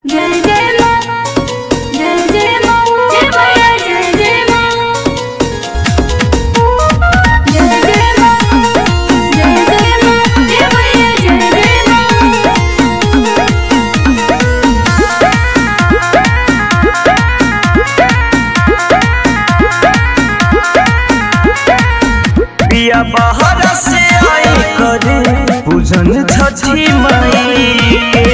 जय जय माँ जय जय माँ जय भैया जय जय माँ जय जय माँ जय जय माँ जय भैया जय जय पिया बाहर से आई करे पूजन छठी माई के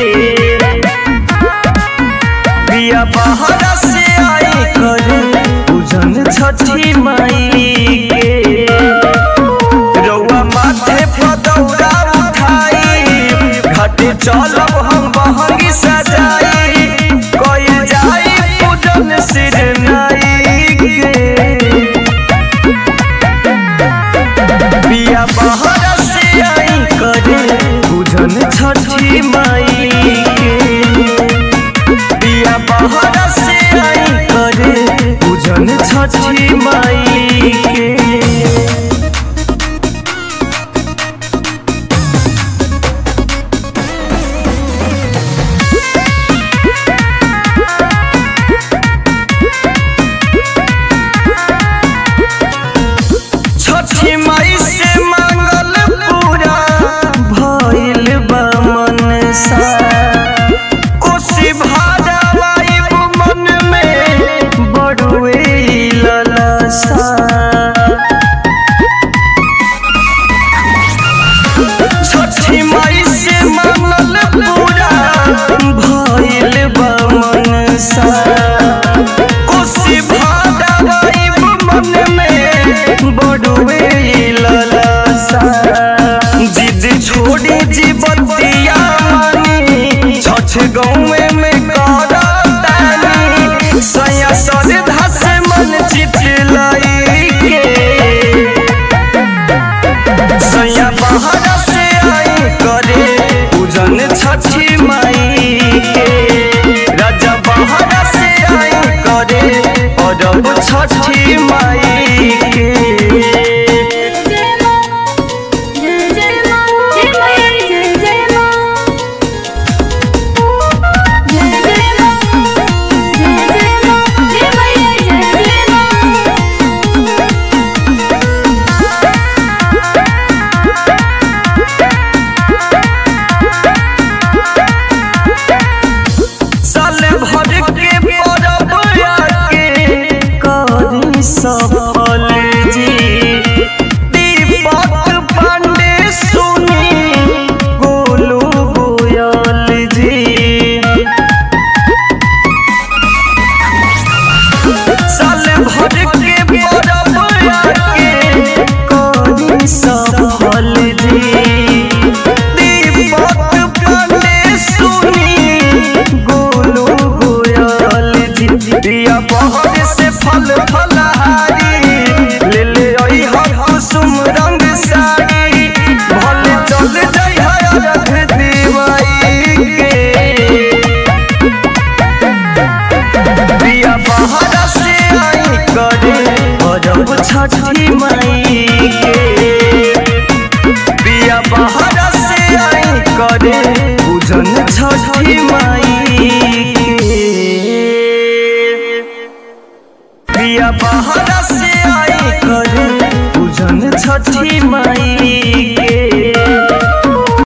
पिया बाहर से आई करे पूजन छठी माई के रउआ माथे पर दौरा उठाई घाटे चलब हम बहंगी सजाई कोई जाई पूजन सिर नाई के पिया बाहर से आई करे बुझन छठी माई के पिया बाहर से आई करे बुझन छठी माई के छठी माई से मांगल पूरा भइल बा मनसा कोसी भारावाई मन में बड़ुए ललसा छठी माई से मांगल पूरा भइल बा मनसा कोसी भारावाई मन में बड़ुए ललसा जिद छोड़ी जीवतिया मानी छठ गौवे में करतानी सया सरधा से मन चितलाई के सैया बाहर से आई करे पूजन छठी माई के राजा बाहर से आई करे अरब छठी माई के जय माँ जय जय माँ जय भैया जय जय माँ जय जय माँ जय जय माँ जय भैया जय जय साल भर के परब आके करी सफल जी दीपक पांडे सुनी गोलू गोयल जी साल भर के परब आके करी सफल जी दीपक पांडे सुनी गोलू गोयल जी दिया बहर से फल फलहारी ले ले आई हर कुसुम रंग साड़ी भले चल जाई है रख दीवाई के दिया बाहर से आई करे अरब छठी माई के दिया बाहर से आई करे पूजन छठी माई के दिया बाहर से आई करे पूजन छठी माई